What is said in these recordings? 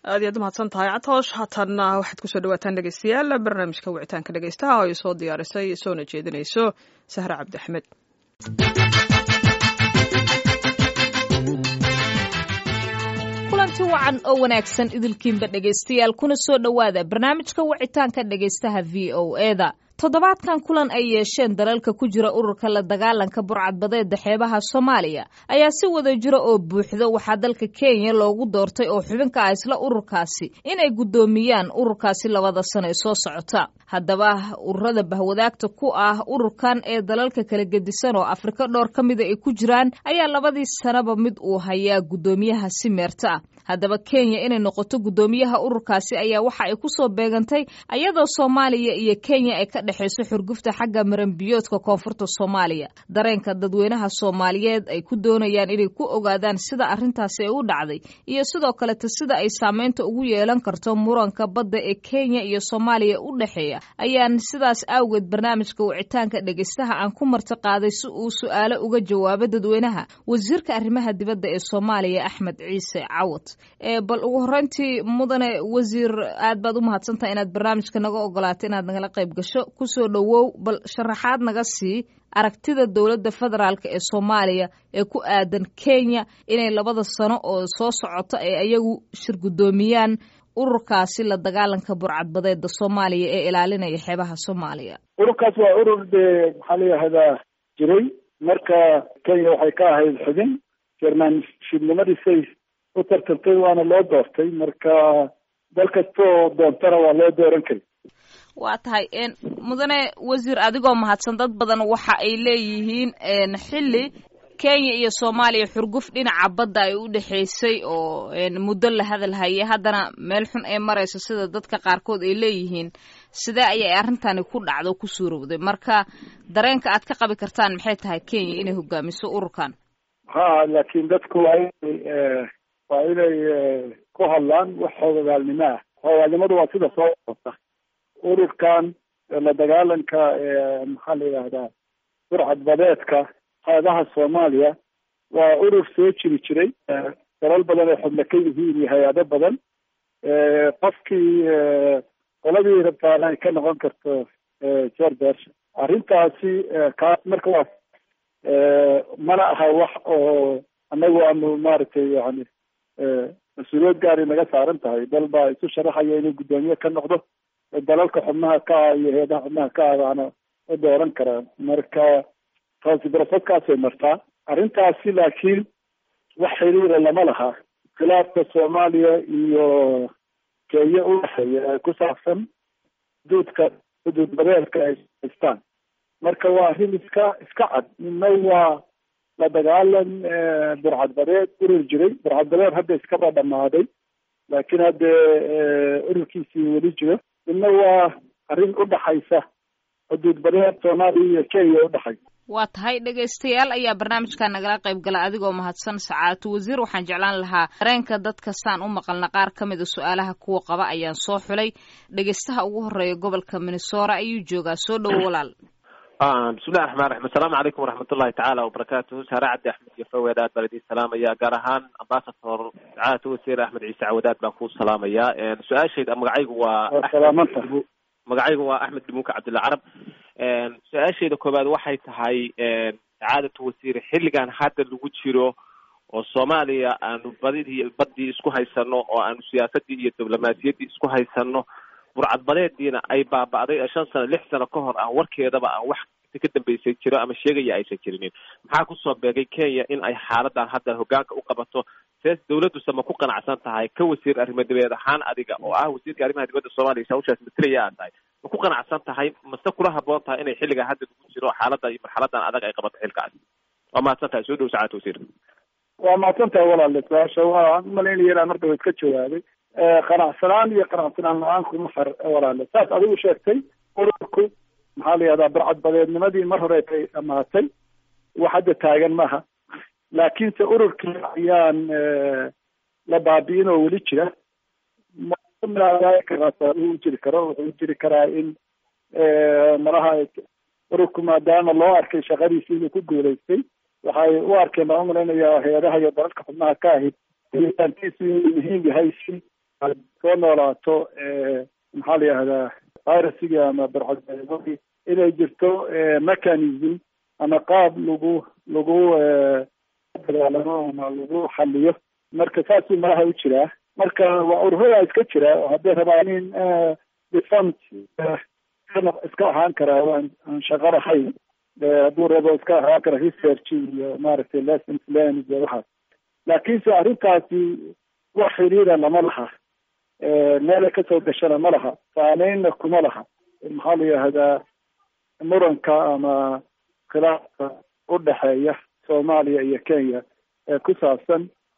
aad iyaad umahadsan tahay catoosh haatanna waxaad kusoo dhawaataan dhegeystayaal barnaamijka wicitaanka dhegeystaha oo ay soo diyaarisay soona jeedinayso sahre cabdi axmed kulanti wacan oo wanaagsan idilkiinba dhegaystayaal kuna soo dhowaada barnaamijka wicitaanka dhegaystaha v o eda toddobaadkan kulan ay yeesheen dalalka ku jira ururka la dagaalanka burcadbadeeda xeebaha soomaaliya ayaa si wada jiro oo buuxdo waxaa dalka kenya loogu doortay oo xubinka ah isla ururkaasi inay guddoomiyaan ururkaasi labada sano ee soo socota haddaba ururada bahwadaagta ku ah ururkan ee dalalka kala gedisan oo afrika dhowr ka mida ay ku jiraan ayaa labadii sanaba mid uu hayaa guddoomiyaha si meerta ah haddaba kenya inay noqoto guddoomiyaha ururkaasi ayaa waxa ay kusoo beegantay ayadoo soomaaliya iyo kenya ay ka dhexayso xurgufta xagga maranbiyoodka koonfurta soomaaliya dareenka dadweynaha soomaaliyeed ay ku doonayaan inay ku ogaadaan sida arrintaasi ay u dhacday iyo sidoo kaleta sida ay saameynta ugu yeelan karto muranka badda ee kenya iyo soomaaliya u dhexeeya ayaan sidaas awgeed barnaamijka wicitaanka dhegeystaha aan ku marti qaaday si uu su-aalo uga jawaabo dadweynaha wasiirka arrimaha dibadda ee soomaaliya axmed ciise cawad bal ugu horeyntii mudane wasiir aad baad u mahadsantaha inaad barnaamijka naga ogolaatay inaad nagala qayb gasho kusoo dhowow bal sharaxaad naga sii aragtida dowladda federaalk ee soomaaliya ee ku aadan kenya inay labada sano oo soo socota ee ayagu shir guddoomiyaan ururkaasi la dagaalanka burcadbadeeda soomaaliya ee ilaalinaya xeebaha soomaaliya ururkaas waa urur dee maxaa la yihahdaa jiray marka kenya waxay ka ahayd xubin jermanshibnimadiisay u tartantay waana loo doortay marka dal kastoo doontana waa loo dooran kari waa tahay mudane wasiir adigoo mahadsan dad badan waxa ay leeyihiin xilli kenya iyo soomaaliya xurguf dhinaca badda ay u dhexaysay oo muddo la hadal hayay haddana meel xun ay marayso sida dadka qaarkood ay leeyihiin sidee ayay arrintani ku dhacdo o ku suurowday marka dareenka aad ka qabi kartaan maxay tahay kenya inay hogaamiso ururkan ha laakiin dadku waa inay waa inay ku hadlaan wax hoogagaalnimo ah hoogaalnimadu waa sida soo socota ururkan la dagaalanka maxaa la yidhahdaa burcadbadeedka xeebaha soomaaliya waa urur soo jiri jiray dalal badan ay xubno ka yihiin iyo hay-ado badan qofkii qoladii rabtaana ay ka noqon karto jordash arrintaasi kaas marka waa mana aha wax oo anagu aanu maaragtay yani mas-uuliyad gaari naga saaran tahay dal baa isu sharaxaya inuu guddoomiye ka noqdo dalalka xubnaha ka ah iyo heedaha xubnaha ka ah baana u dooran karaan marka taasi barasadkaasay martaa arrintaasi laakiin wax xiriira lama laha khilaafka soomaaliya iyo kenya u dhexeeya ee ku saabsan xuduudka xuduud badeedka ay haystaan marka waa arrin iska iska cad midna waa la dagaalan burcadbadeed urur jiray burcadbadeed hadda iskaba dhamaaday laakiin hadde ururkiisii weli jiro midna waa arrin u dhaxaysa xuduud badeed soomaaliya iyo kenya udhexaysa waa tahay dhegaystayaal ayaa barnaamijka nagala qayb gala adigoo mahadsan sacaatu wasiir waxaan jeclaan lahaa dareenka dadka saan u maqalna qaar ka mida su-aalaha kuwa qaba ayaan soo xulay dhegaystaha ugu horeeya gobolka minnesora ayuu joogaa soo dhowo walaal bismillahi raxmaan raxiim assalaamu calaykum waraxmatullahi tacaala wabarakaatuhu saare cabdi axmed iyo faweed aad baan idiin salaamaya gaar ahaan ambasador sacaadatu wasiir axmed ciise cawadaad baan ku salaamayaa su-aashayda magacaygu waa magacaygu waa axmed dhimuuka cabdilla carab su-aashayda koowaad waxay tahay sacaadatu wasiir xilligan hadda lagu jiro oo soomaaliya aanu badidii badii isku haysano oo aanu siyaasadii iyo diblomaasiyaddii isku haysano burcadbadeediina ay baaba'day ee shan sano lix sano ka hor aan warkeedaba aan wax ka dambeysay jiro ama sheegaya aysan jirinin maxaa kusoo beegay kenya in ay xaaladan hadda hogaanka u qabato sees dawladduse ma ku qanacsan tahay ka wasiir arrimo dibeed ahaan adiga oo ah wasiirka arrimaha dibadda soomaaliya sawshaas matalaya aad tahay ma ku qanacsan tahay mase kula haboon tahay inay xilliga hadda lagu jiro xaalada iyo marxaladan adag ay qabato xilkaas waa mahadsan tahay soo dhow sacaad wasiir waa mahadsan tahay walaale su-aasha waan umalaynaya inaan marka wa iska jawaabay qanacsanaan iyo qanacsanaan la-aan kuma far walaale saas adigu sheegtay ururku maxaa la yihahdaa burcadbadeednimadii mar hore ay dhamaatay wax hadda taagan maaha laakiinse ururkii ayaan la baabi'in oo weli jira u jiri karo wuxuu jiri karaa in malaha ururku maadaama loo arkay shaqadiisi inuu ku guulaystay waxay u arkeen baan umalaynaya hay-adaha iyo dalalka xubnaha ka ahayd helitaankiisu inuu muhiim yahay si aad soo noolaato maxaa la yihahdaa virusigii ama barcadii inay jirto mechanism ama qaab lagu lagu dagaalamo ama lagu xaliyo marka saasuu malaha u jiraa marka waa ururada iska jira oo hadday rabaan in defont iska ahaan karaa aan shaqo lahayn hadduu rabo iska ahaan kara research iyo maaragtay lessons learned iyo waxaas laakiinse arrintaasi wax xiriira lama laha meelay kasoo gashana ma laha saameynna kuma laha maxaa la yihahdaa muranka ama khilaafka u dhexeeya soomaaliya iyo kenya ee ku saabsan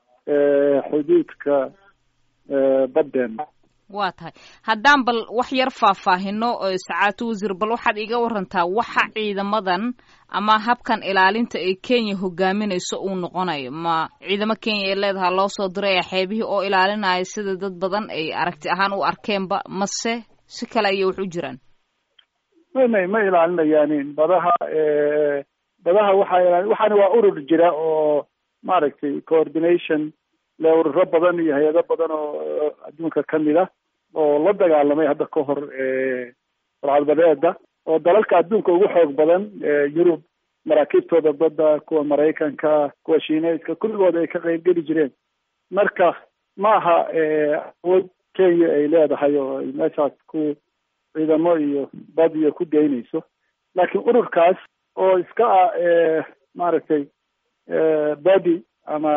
xuduudka baddeena waa tahay haddaan bal wax yar faahfaahino sacaatu wasiir bal waxaad iga warantaa waxa ciidamadan ama habkan ilaalinta ee kenya hogaaminayso uu noqonayo ma ciidamo kenya ay leedaha loo soo diraya xeebihii oo ilaalinaya sida dad badan ay aragti ahaan u arkeenba mase si kale ayay wax u jiraan may may ma ilaalinayaanin badaha badaha waxaa ilaali waxaana waa urur jira oo maaragtay coordination le ururo badan iyo hay-ado badan oo adduunka kamid ah oo la dagaalamay hadda ka hor barcadbadeeda oo dalalka adduunka ugu xoog badan yurub maraakiibtooda badda kuwa maraykanka kuwa shiineyska kulligood ay ka qeybgeli jireen marka maaha awood kenya ay leedahay oo ay meeshaas ku ciidamo iyo bad iyo ku geynayso laakiin ururkaas oo iska ah maaragtay body ama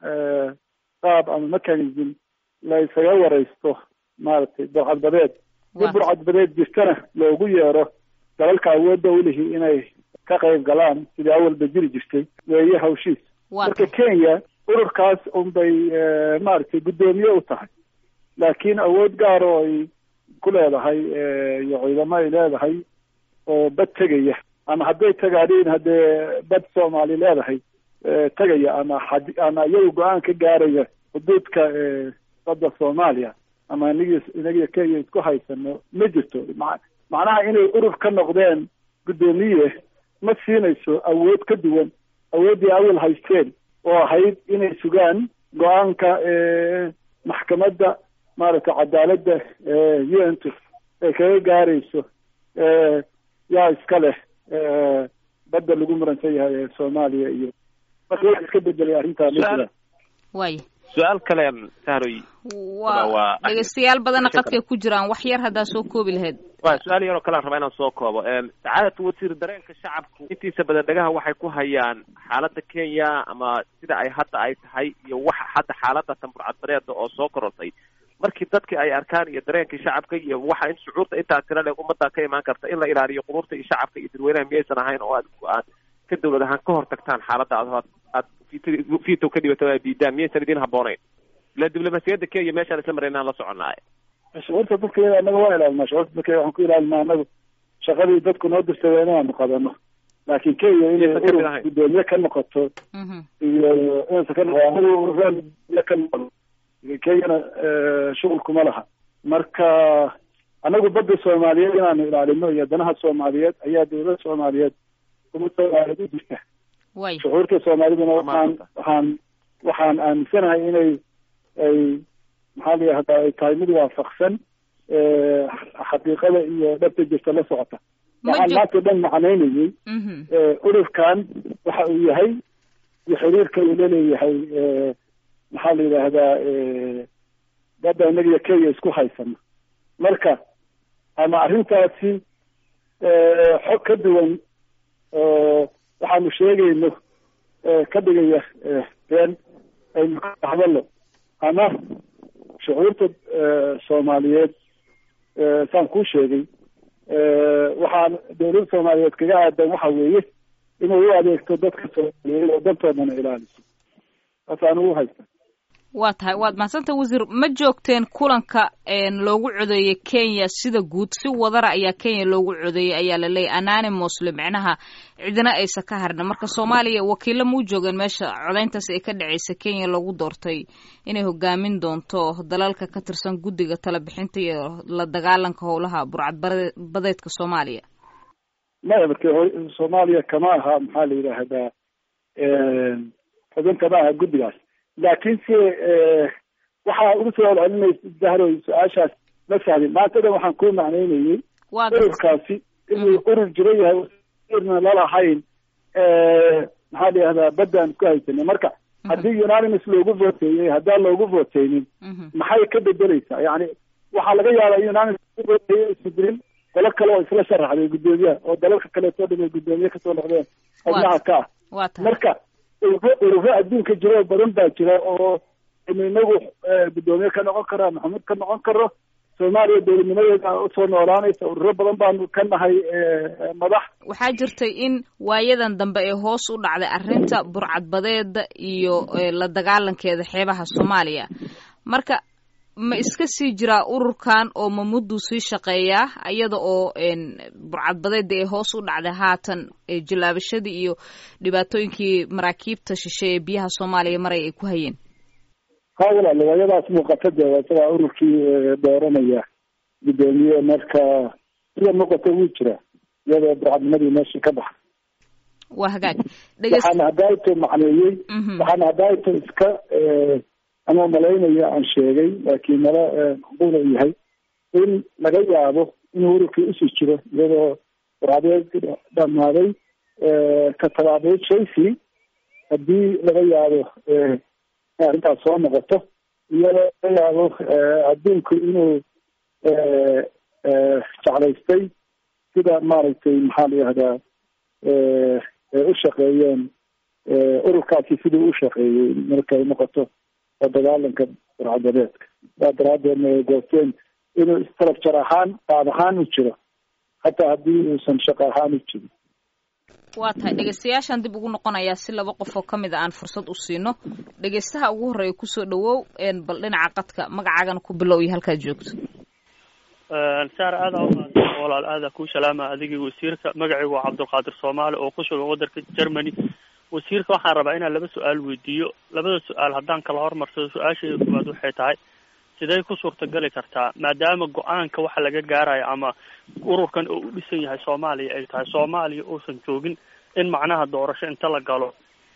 qaab ama mechanism la isaga wareysto maaragtay burcadbadeed si burcadbadeed jirtana loogu yeero dalalka awoodda ulihi inay ka qayb galaan sidii awalba jiri jirtay weeye hawshiis marka kenya ururkaas unbay maaragtay guddoomiye u tahay laakiin awood gaar oo ay ku leedahay iyo ciidamo ay leedahay oo bad tegaya ama hadday tagaadhiin haddee bad soomaali leedahay tegaya ama xad ama iyagu go-aan ka gaaraya xuduudka badda soomaaliya ama inagi inagiyo kenya isku haysano ma jirto ma macnaha inay urur ka noqdeen guddoomiye ma siinayso awood ka duwan awooddii awal haysteen oo ahayd inay sugaan go-aanka maxkamadda maaragtay cadaaladda u n t ay kaga gaarayso yaa iska leh badda lagu muransan yahay ee soomaaliya iyo marka wax iska bedelay arrintaa ma way su-aal kale sahroy wa dhegeystayaal badana qadkay ku jiraan wax yar haddaa soo koobi lahayd wa su-aal yaroo kalean rabaa inaan soo koobo sacaadatu wasiir dareenka shacabku intiisa badan dhagaha waxay ku hayaan xaaladda kenya ama sida ay hadda ay tahay iyo waxa hadda xaaladda tamburcadbareeda oo soo korortay markii dadkii ay arkaan iyo dareenkii shacabka iyo waxa in shucuurta intaa tira leeg ummadda ka imaan karta in la ilaaliyo quruurta iyo shacabka iyo dadweynaha miyaysan ahayn oo aad aad ka dawlad ahaan ka hor tagtaan xaaladda aad aad vito ka dhibato aad diidaan miyaysan idin habboonayn ila diblomaasiyadda kenya meeshaan isla maraynaan la soconaaye shucuurta dadka iyada anaga waa ilaalinaa shucuurta dadka waxaan ku ilaalinaa anagu shaqadii dadku noo dirtay inaanu qadano laakiin kenya inay urur guddoomiye ka noqoto iyo inaysan ka noqo anagu ka noqon kenyana shuqul kuma laha marka anagu badda soomaaliyeed inaanu ilaalino iyo danaha soomaaliyeed ayaa dawlada soomaaliyeed uma soomaaliyeed u jirta shucuurta soomaaliduna waxaan waxaan waxaan aaminsanahay inay ay maxaa la yihahdaa ay tahay mid waafaqsan xaqiiqada iyo dhabta jirta la socota waxaan maanta o dhan macnaynayay ururkan waxa uu yahay iyo xiriirka uu laleeyahay maxaa la yidhaahdaa badda inagiyo kenya isku haysano marka ama arrintaasi xog ka duwan oo waxaanu sheegayno ka dhigaya been aynu ka hadalno ama shucuurta soomaaliyeed saan kuu sheegay waxaan dawladda soomaaliyeed kaga aadan waxa weeye inay u adeegto dadka soomaaliyeed oo dantoodana ilaaliso saasaan ugu haysta waa tahay waad mahadsanta wasiir ma joogteen kulanka loogu codeeyey kenya sida guud si wadara ayaa kenya loogu codeeyey ayaa la leeyahy anonymosle micnaha cidina aysan ka harna marka soomaaliya wakiilo ma u joogeen meesha codeyntaas ay ka dhaceysa kenya loogu doortay inay hogaamin doonto dalalka ka tirsan guddiga talabixinta iyo la dagaalanka howlaha burcadbadeedka soomaaliya maya marka soomaaliya kama aha maxaa la yidhaahdaa xubin kama aha guddigaas laakiin se waxaa ugu soo celcelinaysa zahroy su-aashaas ma fahmin maanta dhan waxaan kuu macnaynayey waa garta ururkaasi inuu urur jira yahay irna lalahayn maxaa la yihahdaa baddaan ku haysanay marka haddii unanimous loogu voteeyey haddaan loogu voteynin Mhm. maxay ka bedeleysaa yani waxaa laga yaabaa in unanimous loogu voteeyey isku dirin dalo kale oo isla sharaxday guddoomiyaha oo dalalka kaleetoo dhan ay guddoomiye kasoo noqdeen xubnaha ka ah waa tahay marka ururo ururo adduunka jira oo badan baa jira oo inu inagu eh, guddoomiye ka noqon karo maxamuud ka noqon karo soomaaliya dowladnimadeeda usoo noolaanaysa ururo badan baanu ka nahay eh, madax waxaa jirtay in waayadan dambe ee hoos u dhacday arrinta burcadbadeeda iyo eh, la dagaalankeeda xeebaha soomaaliya marka ma iska sii jiraa ururkan oo ma mudduu sii shaqeeyaa iyada oo en, burcadbadeeda ee hoos u dhacday haatan eh, jilaabashadii iyo dhibaatooyinkii maraakiibta shishe ee biyaha soomaaliya maray ay ku hayeen ha walaal waayadaas muuqata dee waa isagaa ururkii eh, dooranaya guddoomiye marka sida muuqata wuu jira iyadoo burcadnimadii meeshii ka baxa waa hagaag dhegeys waxaana hadaaito macneeyey Mhm. waxaana hadaaito iska eh, ama malaynaya aan sheegay laakiin mala eh, macquul uu yahay in laga yaabo inuu ururkii usii jiro iyadoo burcadeed dhamaaday eh, ka tabaabeed chelsea haddii laga yaabo eh, in arrintaas soo noqoto iyadoo laga yaabo eh, adduunku inuu eh, eh, jeclaystay sida maaragtay maxaa la yihahdaa eh, ay u shaqeeyeen eh, ururkaasi siduu u shaqeeyey markay noqoto oo dagaalanka burcadabeedka saa daraadeedna ay goosteen inuu structure ahaan qaab ahaan u jiro hataa haddii uusan shaqo ahaan u jirin waa tahay dhegeystayaashaan dib ugu noqonayaa si laba qof oo ka mid a aan fursad u siino dhegeystaha ugu horreeya kusoo dhawow een bal dhinaca qadka magacaagana ku bilow iyo halkaad joogto saar aada umaasan walaal aada kuu salaama adigii wasiirka magacaygu waa cabdulqaadir soomaali oo ku sugan wadanka germany wasiirka waxaan rabaa inaan laba su-aal weydiiyo labada su-aal haddaan kala hormarsado su-aashayda koowaad waxay tahay sidee ku suurtagali kartaa maadaama go-aanka waxa laga gaarayo ama ururkan oo u dhisan yahay soomaaliya ay tahay soomaaliya uusan joogin in macnaha doorasho inta la galo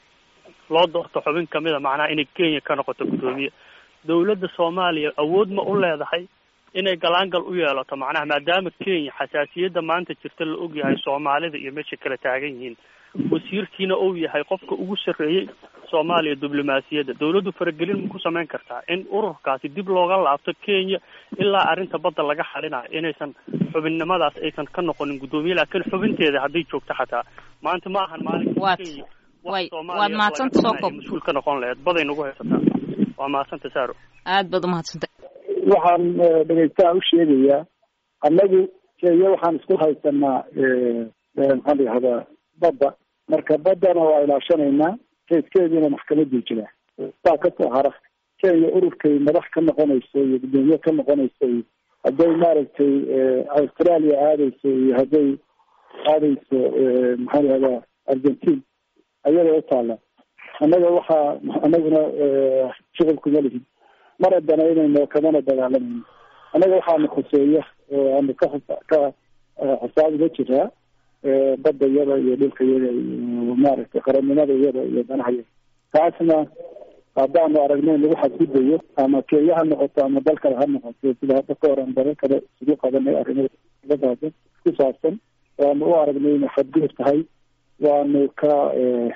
loo doorto xubin kamida macnaha inay kenya ka noqoto guddoomiye dowladda soomaaliya awood ma u leedahay inay galaangal u yeelato macnaha maadaama kenya xasaasiyadda maanta jirta la ogyahay soomaalida iyo meesha kala taagan yihiin wasiirkiina uu yahay qofka ugu sarreeyey soomaaliya diblomaasiyadda dowladdu faragelin ma ku samayn kartaa in ururkaasi dib looga laabto kenya ilaa arrinta badda laga xalinayo inaysan xubinnimadaas aysan ka noqonin guddoomiye laakiin xubinteeda hadday joogto xataa maanta ma ahan maalinka Waad- kenya way- wax Soomaaliya waad mahadsanta laga soo qabanayo koob. mas-uul ka noqon laheed baday nagu haysataa waa mahadsanta saaro aad baad umahadsantay waxaan eh, dhegeystaha u sheegayaa annagu kenya waxaan isku haysanaa eh, eh, maxaa la yihahdaa badda marka baddana waa ilaashanaynaa keyskeediina maxkamaduu jira saa kasoo hara kenya ururkay madax ka noqonayso iyo guddoomiye ka noqonayso iyo hadday maaragtay eh, australia aadayso iyo hadday aadayso eh, maxaa la yihahdaa argentine ayada u taala annaga waxaa annaguna eh, shuqul kuma lihin mana danaynayno kamana dagaalamayno annaga waxaana khuseeya oo aanu ka xisa- ka eh, xisaab uga jiraa eh, badda iyada iyo dhulka iyada iyo maaragtay qarannimada iyada iyo danaha iyada taasna haddaanu aragno in lagu xadgudayo ama kenya ha noqoto ama dal kale ha noqoto sida hadda ka hor aan dalo kale isugu qabanay arrimo dibadaada ku saabsan waanu u aragnay inay xadgudub tahay waanu ka eh,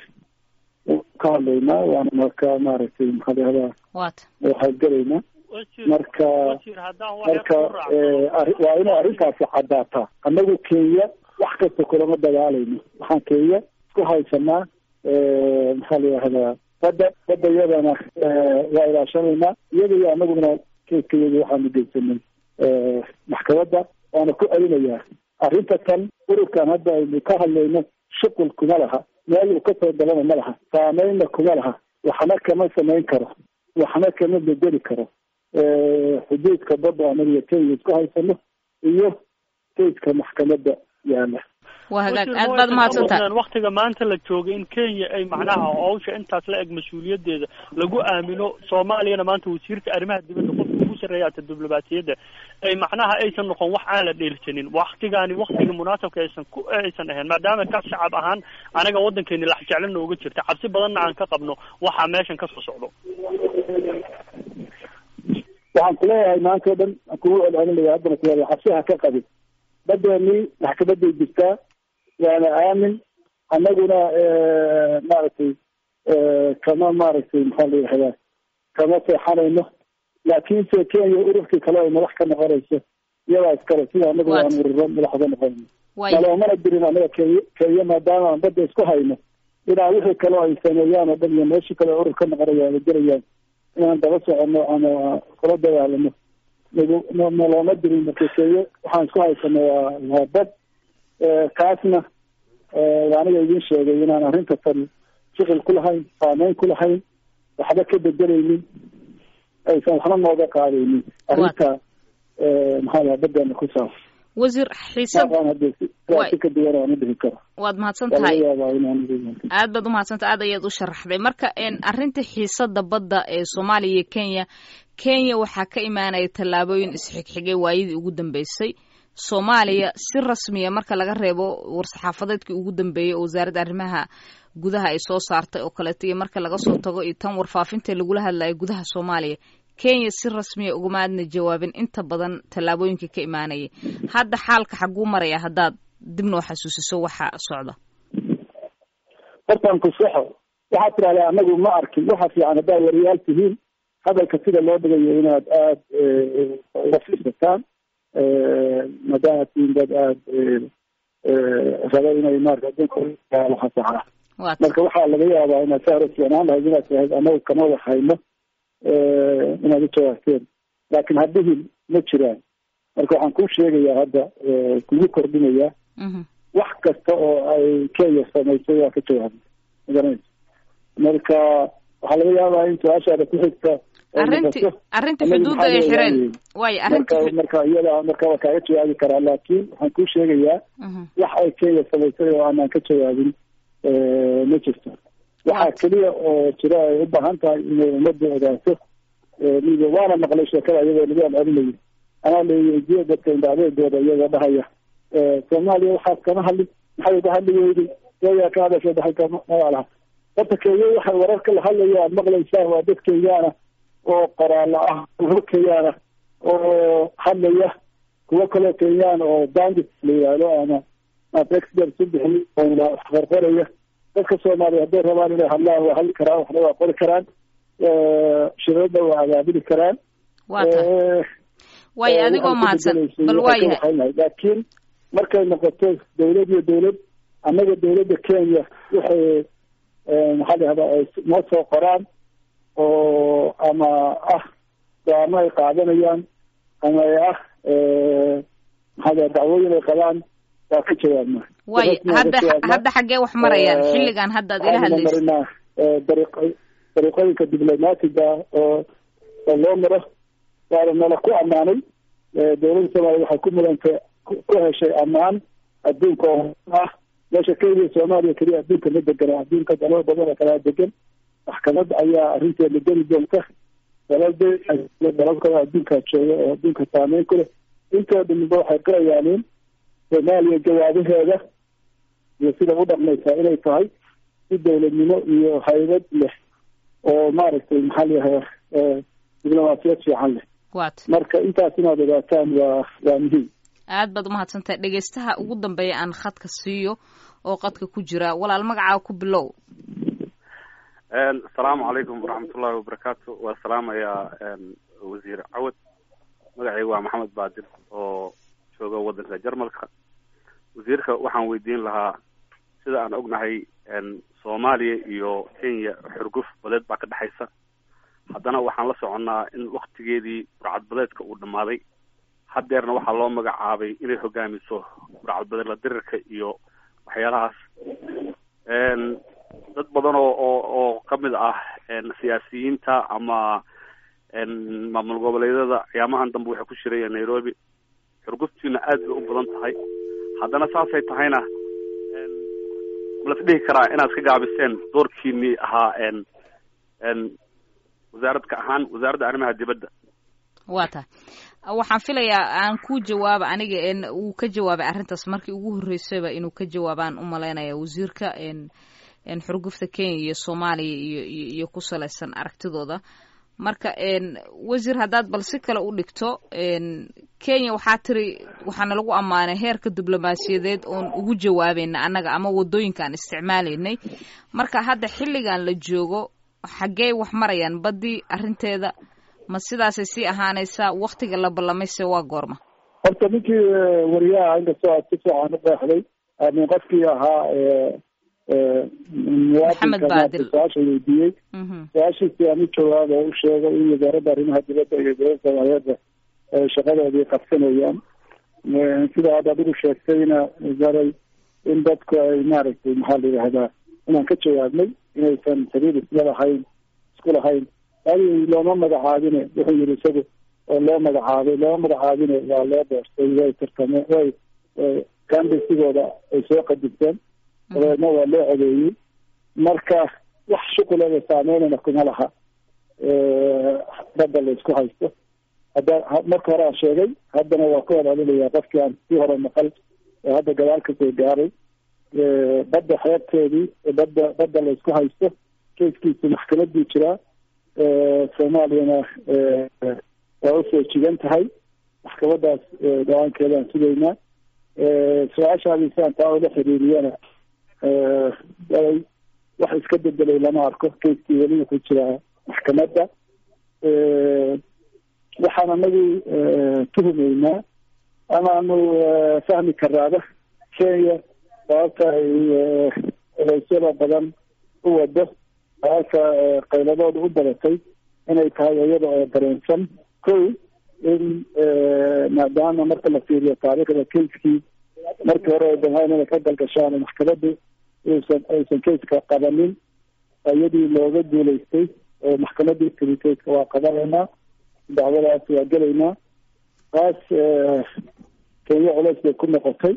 ka hadlaynaa waanuna ka maaragtay maxaa la yihahdaa waata waxaadgelaynaa wasiir marka wasiir haddaan wax yar marka ku raaco eh, arri- waa inay arrintaasi caddaataa annagu kenya wax kasta kulama dagaalayno waxaan kenya isku haysanaa eh, maxaa la yihahdaa badda badda iyadana eh, waa ilaashanaynaa iyada iyo annaguna keiska iyada waxaanu geysanay eh, maxkamadda waana ku celinayaa arrinta tan ururkan hadda aynu ka hadlayno shuqul kuma laha meel uu kasoo galana ma laha saameynna kuma laha waxna kama samayn karo waxna kama bedeli karo eh, xuduudka badda anaga iyo kenya isku haysano iyo keiska maxkamadda yaala waa hagaag Wasiir, aad ma baad waysan umahadsantahay awoodaan waktiga maanta la joogay in kenya ay macnaha hawsha intaas la eg mas-uuliyadeeda lagu aamino soomaaliyana maanta wasiirka arrimaha dibadda qofka ugu sarreeya ata diblomaasiyadda ay macnaha aysan noqon wax aan la dheelsanin waktigaani waktiga munaasabka aysan ku aysan ahayn maadaama ka shacab ahaan anaga waddankeeni lax jecla nooga jirta cabsi badanna aan ka qabno waxaa meeshan ka soo socdo waxaan kuleeyahay maanta o dhan aan kugu celcelinaya haddana kuleeyahay xabsiha ka qabin badeenii maxkamaday jirtaa waana aamin annaguna maaragtay kama maaragtay maxaa la yihahdaa kama seexanayno laakiinse kenya ururkii kale ay madax ka noqonayso iyadaa iskale sida anagu aan ururo madax uga noqonayno naloomana dirin anaga kenya kenya maadaama aan badda isku hayno inaa wixii kaleo ay sameeyaan oo dhan iyo meeshii kale urur ka noqonaya ama gerayaan inaan daba socono ama kula dagaalano nalooma dirin marka kenya waxaan isku haysano waa waa bad kaasna aniga idin sheegay inaan arrinta tan shuqul ku lahayn saameyn ku lahayn waxba ka bedelaynin aysan waxna nooga qaadaynin arrinta maxaa laha badeena ku saabsan wasiir xiisad si ka duwan aan u dhihi karo waad mahadsan tahay aad baad umahadsantahay aad ayaad u sharaxday marka arrinta xiisada badda ee soomaaliya iyo kenya kenya waxaa ka imaanaya tallaabooyin isxigxigay waayadii ugu dambeysay soomaaliya si rasmiya marka laga reebo war-saxaafadeedkii ugu dambeeyey oo wasaaradda arrimaha gudaha ay soo saartay oo kaleeto iyo marka laga soo tago iyo tan warfaafinta lagula hadlayo gudaha soomaaliya kenya si rasmiya ugama aadna jawaabin inta badan tallaabooyinka ka imaanayay hadda xaalka xaguu maraya haddaad dib noo xasuusiso waxa socda hortaan ku saxo waxaad tidahdaa anagu ma arkin waxa fiican haddaad wariyaal tihiin hadalka sida loo dhigayo inaad aada uga fiirsataan maadaama tihiin dad aada raba inay maarata adduunka waxasaxa marka waxaa laga yaabaa inaad saa hore fiicnaan lahayd inaad tahayd anagu kama wax hayno inaad u jawaabteen laakiin haddihin ma jiraan marka waxaan kuu sheegayaa hadda kugu kordhinayaa wax kasta oo ay kenya samaysay waa ka jawaabay magaranaysa marka waxaa laga yaabaa in su-aashaada ku xigta arrinti arrinta xuduudda ay xireen waayo arrinta marka iyada marka waa kaaga jawaabi karaa laakiin waxaan kuu sheegayaa wax ay kenya samaysay oo aanaan ka jawaabin ma jirto waxaa keliya oo jira ay u baahan tahay inay ummadda ogaato miga waana maqlay sheekada iyadoo lagu celcelinayo anaa leeyajiya dadka indhacdeedooda iyagoo dhahaya soomaaliya waxaad kama hadli maxay uga hadli weyday kenya ka hadasho dhaxalka magaalaha horta kenya waxay wararka la hadlaya aad maqlaysaan waa dad kenyaana oo qoraala ah kuwo kenyaana oo hadlaya kuwo kaloo kenyaan oo bandit la yihahdo ama expert u bixi qorqoraya dadka soomaaliya hadday rabaan inay hadlaan waa hadli karaan waxna waa qori karaan shirada waa abaabuli karaan waayo adigoo mahadsan bal waayahay laakiin markay noqoto dawlad iyo dawlad annaga dawladda kenya waxay maxaa la yahdaa ay noo soo qoraan oo ama ah go-aamo ay qaadanayaan ama ay ah maxaa la dacwooyin ay qabaan waa ka jawaabna waayo hadda hadda xaggee wax marayaan xilligan hadda ad ila hadlaysa marinaa dariiq dariiqooyinka diblomaatiga oo oo loo maro waana nala ku ammaanay dawladda soomaaliya waxay ku mudantay ku heshay ammaan adduunka oo ah meesha kenya soomaaliya keliya adduunka ma degana adduunka dalal badan oo kalaa degan maxkamad ayaa arrinteeda geli doonta dalada dalal kale adduunkaa jooga oo adduunka saameyn ku leh intoo dhamiba waxay qirayaaniin soomaaliya jawaabaheeda iyo sida u dhaqmaysaa inay tahay si dawladnimo iyo haybad leh oo maaragtay maxaa layahaa diblomaasiyad fiican leh wat marka intaas inaad ogaataan waa waa muhiim aad baad umahadsantahay dhegaystaha ugu dambeeya aan khadka siiyo oo qadka ku jira walaal magacaa ku bilow asalaamu calaykum waraxmatullahi wabarakaatu waa salaamayaa wasiir cawad magacayga waa maxamed baadir oo jooga waddanka jarmalka wasiirka waxaan weydiin lahaa sida aan ognahay soomaaliya iyo kenya xurguf badeed baa ka dhexaysa haddana waxaan la soconnaa in waktigeedii burcad badeedka uu dhammaaday haddeerna waxaa loo magacaabay inay hogaamiso burcad badeed la dirirka iyo waxyaalahaas dad badan oo oo oo kamid ah siyaasiyiinta ama maamul goboleedyada ciyaamahan dambe waxay ku shirayeen nairobi xurguftiina aad bay u badan tahay haddana saasay tahayna malas dhihi karaa inaad ka gaabiseen doorkiinii ahaa wasaaradka ahaan wasaaradda arrimaha dibadda waa tahay waxaan filayaa aan ku jawaaba aniga uu ka jawaabay arrintaas markii ugu horreysayba inuu ka jawaabaan u malaynaya wasiirka xurgufta kenya iyo soomaaliya iyo iyo ku salaysan aragtidooda marka wasiir haddaad bal si kale u dhigto kenya waxaa tiri waxaana lagu ammaanay heerka diblomaasiyadeed oon ugu jawaabayna annaga ama wadooyinka aan isticmaalaynay marka hadda xilligan la joogo xaggee wax marayaan baddii arrinteeda ma sidaasay sii ahaanaysaa waktiga la ballamayse waa goorma horta ninkii wariyaha inkastoo aad si fiican u qeexday min qofkii ahaa maxamed baadil su-aasha weydiiyey su-aashiisi aan u jawaaba u sheegay in wasaaradda arrimaha dibadda iyo dowladda soomaaliyeedba shaqadoodii qabsanayaan sida hadda adigu sheegtayna wasaray in dadku ay maaragtay maxaa la yidhahdaa inaan ka jawaabnay inaysan xiriir isla lahayn isku lahayn adi looma magacaabine wuxuu yihi isagu oo loo magacaabay looma magacaabine waa loo doortay way tartameen way kambesigooda ay soo qadibteen dabeedna waa loo codeeyey marka wax shuqulada saameynana kuma laha badda la isku haysto hadda marka hore aan sheegay haddana waa ku wadalinayaa qofkii aan sii hore maqal oo hadda gadaal kasoo gaaray badda xeebteedii badda badda la isku haysto keiskiisu maxkamaduu jiraa soomaaliyana waa usoo jigan tahay maxkamadaas go-aankeedaan sugaynaa su-aashaadisaan taa ula xiriiriyana wax iska bedelay lama arko keiskii weli wuxuu jiraa maxkamadda waxaan anagu tuhumeynaa amaanu fahmi karaaba kenya sababta ay odeysyada badan u wado sababta qayladooda u badatay inay tahay iyada oo dareensan kow in maadaama marka la fiiriyo taariikhda keiskii markii hore ay damhaan inay ka galgashaan maxkamaddu usan aysan keiska qabanin iyadii looga guulaystay oo maxkamadii tiri keiska waa qabanaynaa dacwadaas waa gelaynaa taas kenya culeys bay ku noqotay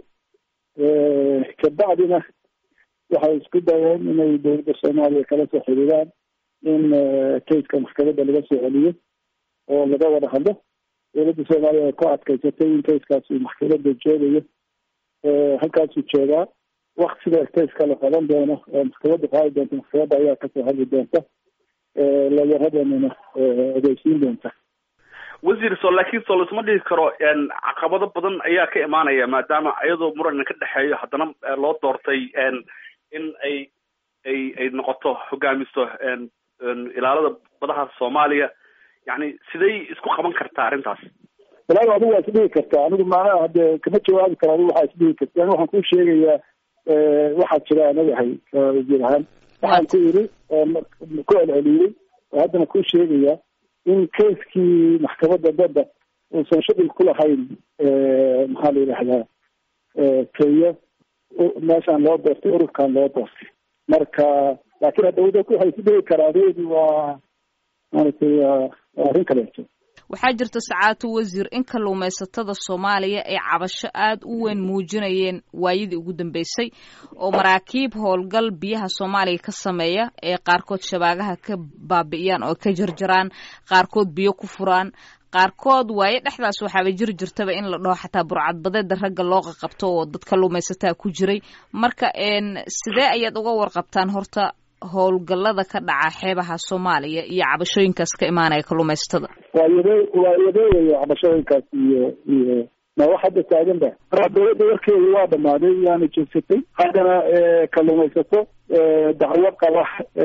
kabacdina waxay isku dayeen inay dowladda soomaaliya kala soo xiriiraan in keiska maxkamadda laga soo celiyo oo laga wada hadlo dowladda soomaaliya ay ku adkaysatay in keiskaas uu maxkamadda joogayo halkaasuu joogaa waktiga keiska la qaban doono oo maxkamadda qaadi doonta maxkamadda ayaa kasoo hadli doonta layaradeenana ogeysiin doonta wasiir so laakiin soo laisma dhihi karo caqabado badan ayaa ka imaanaya maadaama iyadoo muran ka dhexeeyo haddana loo doortay in ay ay ay noqoto hogaamiso ilaalada badaha soomaaliya yani siday isku qaban kartaa arrintaas walaal adigu waa isdhihi kartaa anigu maanaha hade kama jawaabi karo adigu waxaa isdhihi karta ani waxaan kuu sheegayaa waxaa jira anagahay wasiir ahaan waxaan ku yiri ku celceliyey oo haddana kuu sheegayaa in keiskii maxkamadda badda uusan shuqul ku lahayn maxaa la yidhahdaa kenya meeshaan loo doortay ururkan loo doortay marka laakiin hadda dadku waxay isu dhigi karaadeedi waa maaragtay waa arrin kaleeto waxaa jirta sacaatu wasiir in kalluumaysatada soomaaliya ay cabasho aad u weyn muujinayeen waayadii ugu dambeysay oo maraakiib howlgal biyaha soomaaliya ka sameeya ee qaarkood shabaagaha ka baabi'iyaan oo ka jarjaraan qaarkood biyo ku furaan qaarkood waaye dhexdaas waxaaba jiri jirtaba in la dhaho xataa burcadbadeeda ragga loo qaqabto oo dad kalluumaysataa ku jiray marka sidee ayaad uga warqabtaan horta howlgallada ka dhaca xeebaha soomaaliya iyo cabashooyinkaas ka imaanaya kalluumaysatada waa yade waa yadeeyayo cabashooyinkaas iyo iyo ma wax hadda taagan ba dowladda warkeedu waa dhamaaday waana jeegsatay haddana kalluumaysato dacwo qaba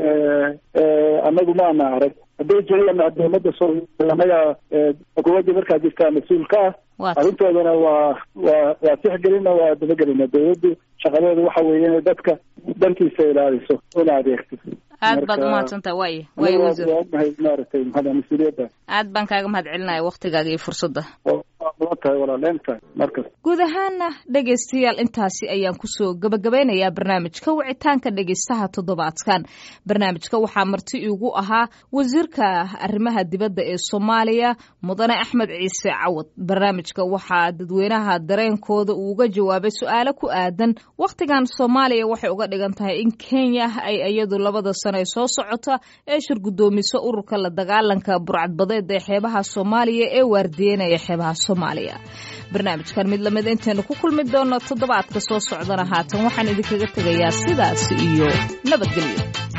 anagu maana arag hadday jiraan dowladda soomaaliya anaga xukuumadda markaa jirtaa mas-uul ka ah arrintoodana waa waa waa tixgelina waa dabagelina dowladdu shaqadeedu waxa weeye inay dadka dankiisa ilaaliso una adeegto aad baad umahadsantaha waay waay wasiir ognahay maaragtay maxaa mas-uuliyadda aad baan kaaga mahad celinaya waktigaaga iyo fursadda mudan tahay walaaleentaa markas guud ahaana dhegaystayaal intaasi ayaan kusoo gabagabeynayaa barnaamijka wicitaanka dhegaystaha toddobaadkan barnaamijka waxaa marti iigu ahaa wasiirka arrimaha dibadda ee soomaaliya mudane axmed ciise cawad barnaamijka waxaa dadweynaha dareenkooda uu uga jawaabay su-aalo ku aadan wakhtigan soomaaliya waxay uga dhigan tahay in kenya ay iyadu labada sano ee soo socota ee shir guddoomiso ururka la dagaalanka burcadbadeed ee xeebaha soomaaliya ee waardiyeynaya xeebaha soomaaliya barnaamijkan mid lamid intaynu ku kulmi doonno toddobaadka soo socdana haatan waxaan idinkaga tegayaa sidaas iyo nabadgelyo